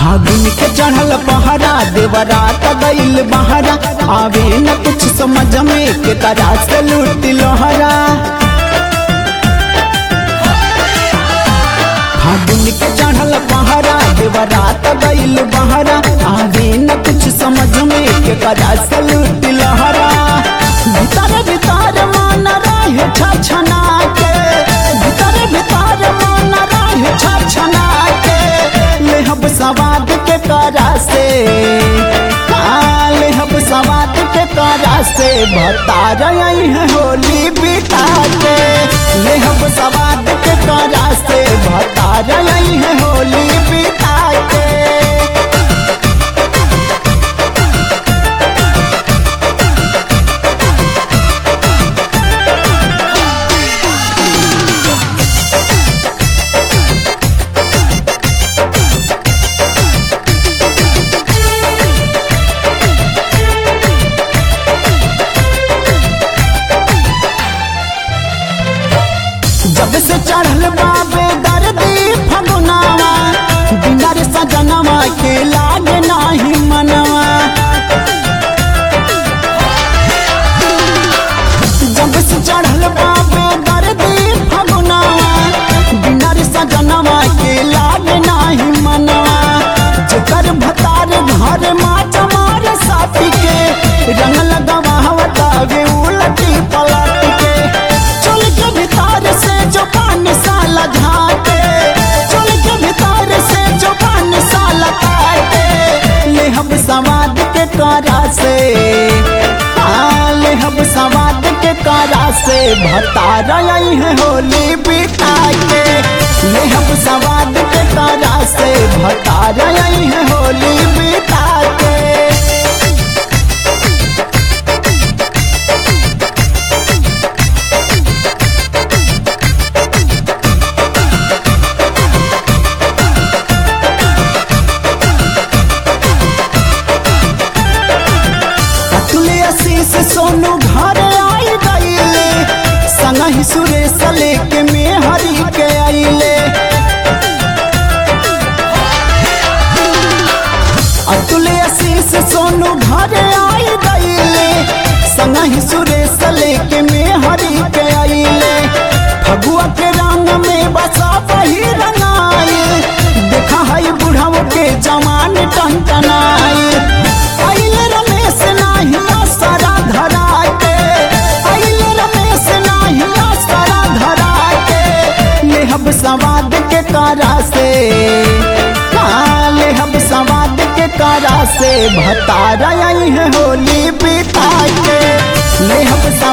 फागुन के चढ़ल पहरा देवरा गईल बहरा आवे न कुछ समझ में के तरह से लूट लोहरा फागुन के चढ़ल पहरा देवरा गईल बहरा आवे न कुछ समझ में के तरह से लूट लोहरा भीतर भीतर मन रहे छछना के भीतर भीतर मन रहे छछना के लेहब सवाद के करा से हाँ, लेहब सवाद के करा से बता रही है होली बिता के लेहब सवाद के करा से बता रही है होली बिता के जब से चढ़ल बाबे दर्दी फगुनावा बिना रे सजनवा के लागे नाही मनवा जब से चढ़ल बाबे दर्दी फगुनावा बिना रे सजनवा के लागे नाही मनवा जेकर भतार घर माच मारे साथी के रंग लगावा गे उलटी पलट के चल के भीतर से जो पान साला झाके चल के भीतर से जो पान साला काटे ले हम समाद के करा से हाँ, ले हम समाद के करा से भता रही है होली बिता के ले हम समाद के करा से भता रही है होली बिता के अतुले आशीष सोनू घर आई गईले संग ही सुरेश लेके में हरी के आईले अतुले आशीष सोनू घर आई गईले संग ही सुरेश लेके में हरी के आईले फगुआ के रंग में बसा वही रंगाई देखा है बुढ़ाओ के जवान टनटनाई आइले रमेश नाही आसरा धरा के आइले रमेश नाही आसरा धरा के लेहब सवाद के करा से हाँ, लेहब सवाद के करा से भता रही है होली बिता के लेहब